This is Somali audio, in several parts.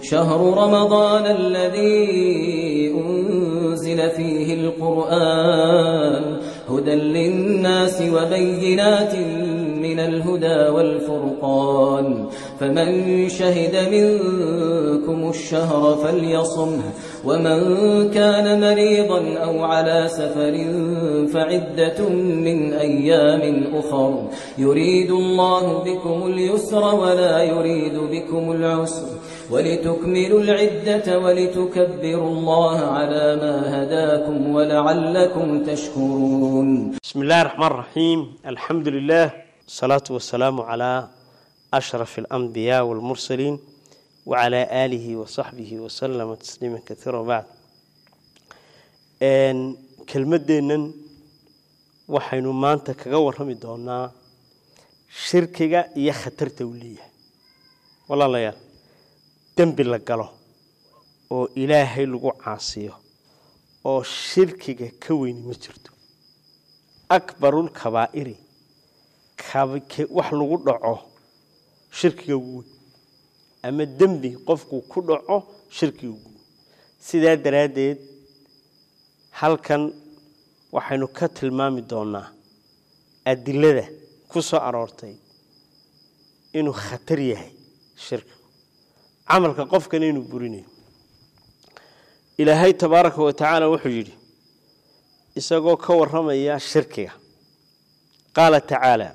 شهر رمضان الذي أنزل فيه القرآن هدى للناس وبينات من الهدى والفرقان فمن شهد منكم الشهر فليصمه ومن كان مريضا أو على سفر فعدة من أيام أخر يريد الله بكم اليسر ولا يريد بكم العسر ولتكملوا العدة ولتكبروا الله على ما هداكم ولعلكم تشكرون بسم الله الرحمن الرحيم الحمد لله الصلاة والسلام على أشرف الأنبياء والمرسلين وعلى آله وصحبه وسلم تسليما كثيرا بعد kelmadeennan waxaynu maanta kaga warrami doonaa shirkiga iyo khatarta uu leeyahay walaalayaal dembi la galo oo ilaahay lagu caasiyo oo shirkiga ka weyni ma jirto akbarulkabaa'iri wax lagu dhaco shirkiga ugu weyn ama dembi qofku ku dhaco shirkiga ugu weyn sidaa daraaddeed halkan waxaynu ka tilmaami doonaa adilada ku soo aroortay inuu khatar yahay shirkigu camalka qofkana inuu burinayo ilaahay tabaaraka wa tacaala wuxuu yidhi isagoo ka warramaya shirkiga qaala tacaala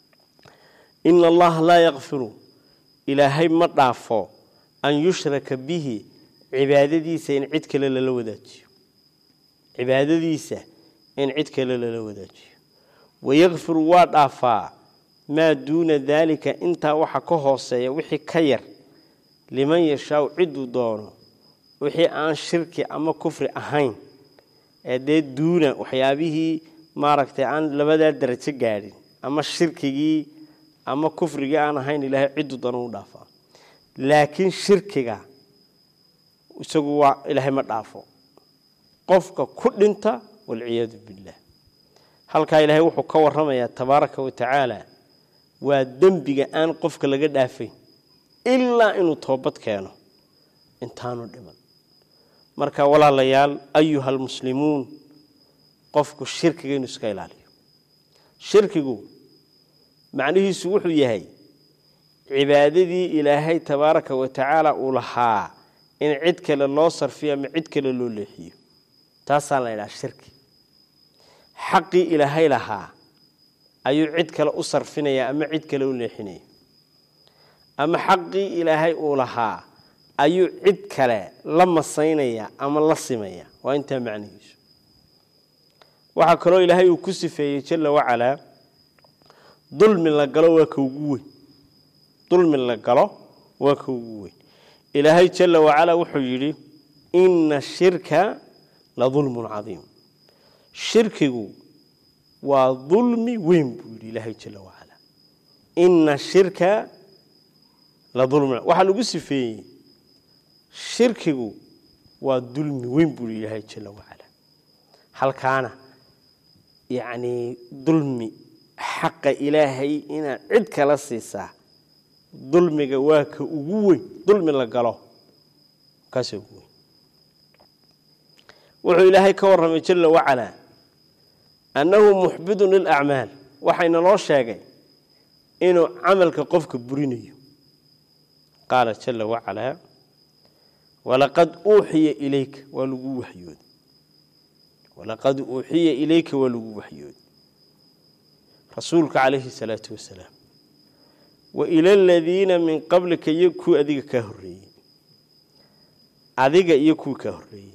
ina allaha laa yakfiru ilaahay ma dhaafo an yushraka bihi cibaadadiisa in cid kale lala wadaajiyo cibaadadiisa in cid kale lala wadaajiyo wayakfiru waa dhaafaa maa duuna daalika intaa waxa ka hooseeya wixii ka yar liman yashaau ciduu doono wixii aan shirki ama kufri ahayn ee dee duuna waxyaabihii maaragtay aan labadaa darajo gaadhin ama shirkigii ama kufrigii aan ahayn ilaahay ciduu doono u dhaafaa laakiin shirkiga isagu waa ilaahay ma dhaafo qofka ku dhinta walciyaadu billaah halkaa ilaahay wuxuu ka warramayaa tabaaraka wa tacaala waa dembiga aan qofka laga dhaafayn ilaa inuu toobad keeno intaanu dhiman marka walaalayaal ayuha almuslimuun qofku shirkiga inuu iska ilaaliyo shirkigu macnihiisu wuxuu yahay cibaadadii ilaahay tabaaraka wa tacaala uu lahaa in cid kale loo sarfiyo ama cid kale loo leexiyo taasaa la ydhaha shirki xaqii ilaahay lahaa ayuu cid kale u sarfinaya ama cid kale u leexinaya ama xaqii ilaahay uu lahaa ayuu cid kale la masaynaya ama la simaya waa intaa macnihiisu waxaa kaloo ilaahay uu ku sifeeyey jalla wacalaa dulmi la galo waa ka ugu weyn dulmi la galo waa ka ugu weyn ilaahay jalla wacalaa wuxuu yidhi ina shirka la dulmun cadiim shirkigu waa dulmi weyn buu yidhi ilaahay jalla wacalaa ina shirka la dulmun waxaa lagu sifeeyey shirkigu waa dulmi weyn buu yidhi ilaahay jalla wacalaa halkaana yacnii dulmi xaqa ilaahay inaad cid kala siisaa dulmiga waa ka ugu weyn dulmi la galo kaasa ugu weyn wuxuu ilaahay ka warramay jalla wacalaa annahu muxbidun lilacmaal waxayna loo sheegay inuu camalka qofka burinayo qaala jalla wacalaa walaqad uuxiya ilayka waa lagu waxyooday walaqad uuxiya ilayka waa lagu waxyooday rasuulka calayhi salaatu wasalaam wa ila aladiina min qablika iyo kuwii adiga kaa horreeyey adiga iyo kuwii kaa horreeyey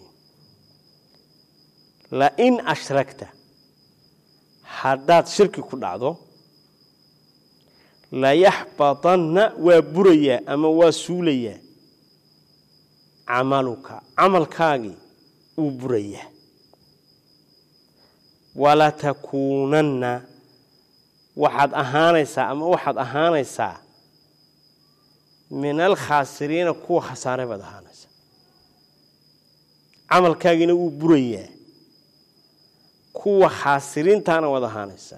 lain ashragta haddaad shirki ku dhacdo layaxbadanna waa burayaa ama waa suulayaa camaluka camalkaagii uu burayaa walatakuunanna waxaad ahaanaysaa ama waxaad ahaanaysaa min alkhaasiriina kuwa khasaaray baad ahaanaysaa camalkaagiina wuu burayaa kuwa khaasiriintaana waad ahaanaysaa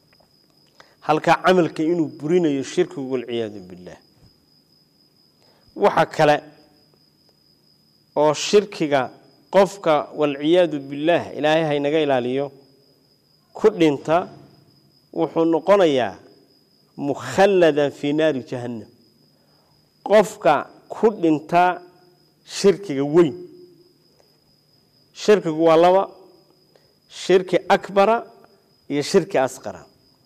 halkaa camalka inuu burinayo shirkigu walciyaadu billaah waxa kale oo shirkiga qofka walciyaadu billaah ilaahay haynaga ilaaliyo ku dhinta wuxuu noqonayaa mukhalladan fii naari jahannam qofka ku dhinta shirkiga weyn shirkigu waa laba shirki akbara iyo shirki asqara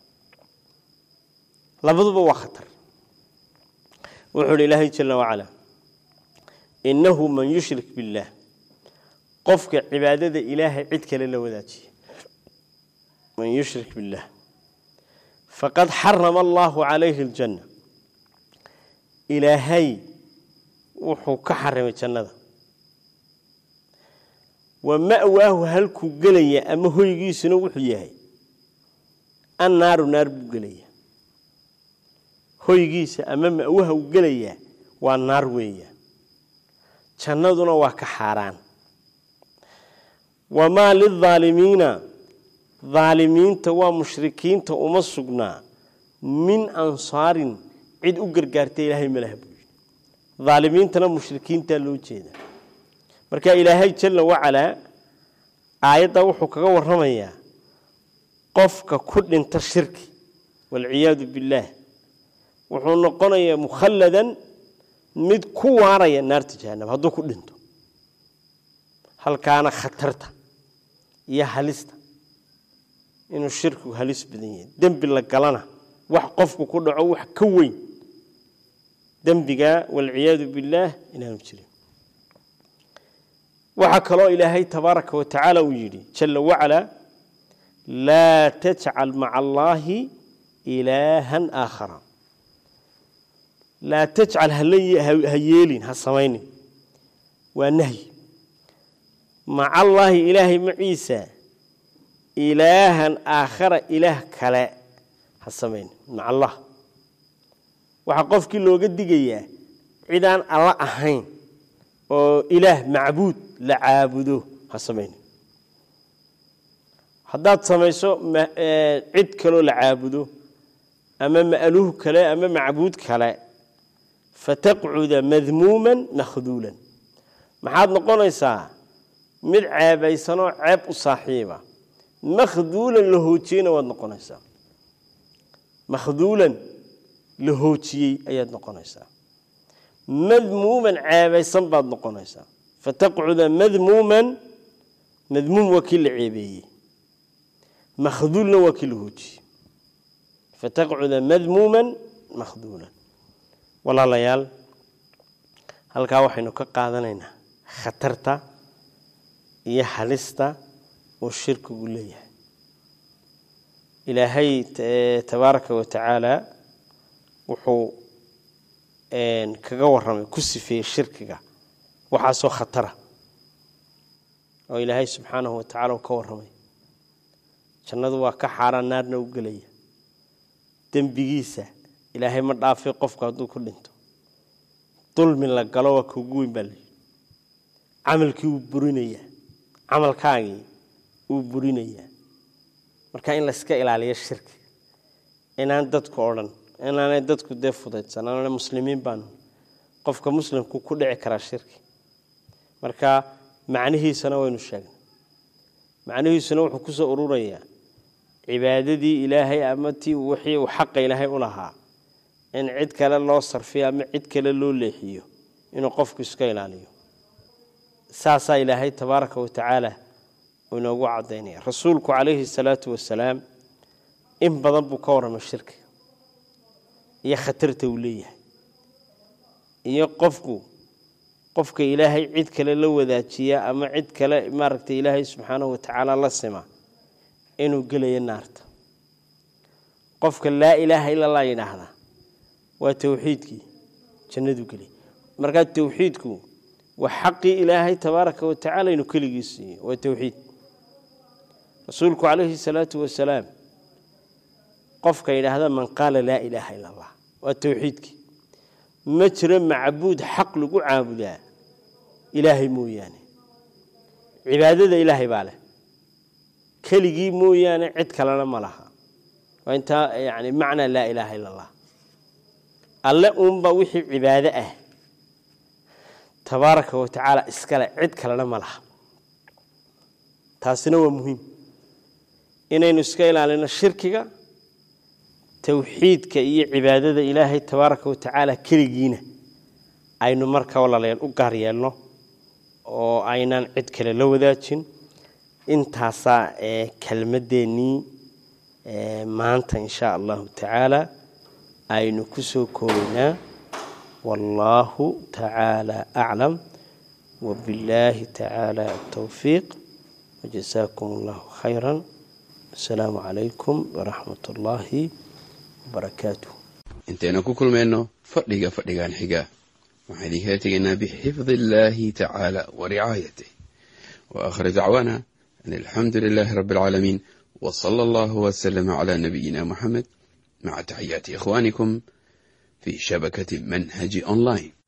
labaduba waa khatar wuxuu uhi ilaahay jala wacala innahu man yushrik biاllaah qofka cibaadada ilaahay cid kale la wadaajiya man yushrik biاllaah faqad xarama allahu calayhi اljanna ilaahay wuxuu ka xarimay jannada wa ma'waahu halkuu gelaya ama hoygiisuna wuxuu yahay annaaru naar buu gelaya hoygiisa ama ma'waha uu gelayaa waa naar weeya jannaduna waa ka xaaraan wamaa lildaalimiina daalimiinta waa mushrikiinta uma sugnaa min ansaarin cid u gargaarta ilaahay malaha buu yidhi daalimiintana mushrikiintaa loo jeeda marka ilaahay jalla wacalaa aayaddaa wuxuu kaga warramayaa qofka ku dhinta shirki waalciyaadu billaah wuxuu noqonayaa mukhalladan mid ku waaraya naarta jahanam hadduu ku dhinto halkaana khatarta iyo halista inuu shirkigu halis badan yahay dembi la galana wax qofku ku dhaco wax ka weyn dembiga waalciyaadu billaah inaanu jirin waxaa kaloo ilaahay tabaaraka wa tacaala uu yidhi jalla wacalaa laa tajcal maca allaahi ilaahan aakhara laa tajcal ha yeelin ha samaynin waa nahyi maca allaahi ilaahay maciisa ilaahan aakhara ilaah kale ha samaynin maca allah waxaa qofkii looga digayaa cidaan alla ahayn oo ilaah macbuud la caabudo ha samaynin haddaad samayso cid kaloo la caabudo ama ma'luuh kale ama macbuud kale fataqcuda madmuuman makhduulan maxaad noqonaysaa mid ceebaysanoo ceeb u saaxiiba makhduulan la hoojiyeyna waad noqonaysaa makhduulan la hoojiyey ayaad noqonaysaa madmuuman ceebaysan baad noqonaysaa fataqcuda madmuuman madmuum waa kii la ceebeeyey makhduulna waa kii la hoojiyey fataqcuda madmuuman makhduulan walaalayaal halkaa waxaynu ka qaadanaynaa khatarta iyo halista uu shirkigu leeyahay ilaahay tabaaraka wa tacaala wuxuu kaga warramay ku sifeeyey shirkiga waxaasoo khatara oo ilaahay subxaanahu wa tacala uu ka warramay jannadu waa ka xaaraan naarna u gelaya dembigiisa ilaahay ma dhaafay qofku hadduu ku dhinto dulmi la galo waa kuugu weyn baa layidhi camalkii wuu burinayaa camalkaagii wuu burinayaa marka in layska ilaaliyo shirkiga inaan dadku odhan inaanay dadku dee fudaydsan aanana muslimiin baanu qofka muslimku ku dhici karaa shirki marka macnihiisana waynu sheegnay macnihiisuna wuxuu kusoo ururayaa cibaadadii ilaahay ama tii wixii uu xaqa ilaahay u lahaa in cid kale loo sarfiyo ama cid kale loo leexiyo inuu qofku iska ilaaliyo saasaa ilaahay tabaaraka wa tacaala uu inoogu cadaynaya rasuulku calayhi salaatu wasalaam in badan buu ka warramay shirkiga iyo khatarta uu leeyahay iyo qofku qofka ilaahay cid kale la wadaajiya ama cid kale maaragtay ilaahay subxaanahu wa tacaala la sima inuu gelayo naarta qofka laa ilaaha ila allah yidhaahda waa towxiidkii jannadu gelay markaa towxiidku waa xaqii ilaahay tabaaraka wa tacala inuu keligii siiyo waa towxiid rasuulku calayhi salaatu wasalaam qofka yidhaahda man qaala laa ilaaha ila allah waa towxiidkii ma jiro macbuud xaq lagu caabudaa ilaahay mooyaane cibaadada ilaahay baa leh keligii mooyaane cid kalena ma laha waa intaa yani macnaa laa ilaaha ila allah alle uunba wixii cibaado ah tabaaraka wa tacaala iskale cid kalena ma laha taasina waa muhiim inaynu iska ilaalino shirkiga towxiidka iyo cibaadada ilaahay tabaaraka wa tacaala keligiina aynu markaa walaalayaal u gaar yeelno oo aynaan cid kale la wadaajin intaasaa ee kelmadeennii maanta insha allahu tacaala aynu ku soo koobaynaa wallaahu tacaala aclam wabillaahi tacaala atowfiiq wajasaakum allahu khayra asalaamu calaykum waraxmat ullaahi wabarakaatuh intaynu ku kulmayno fadhiga fadhigan xiga waxaan idinkala tegaynaa bixifdi illaahi tacaala wa ricaayatih wa aakhir dacwaana an alxamdu lilaahi rabbi alcaalamiin wa sala allahu wasalama calaa nabiyina muxamed maca taxiyaati ikhwaanikum fii shabakati manhaji online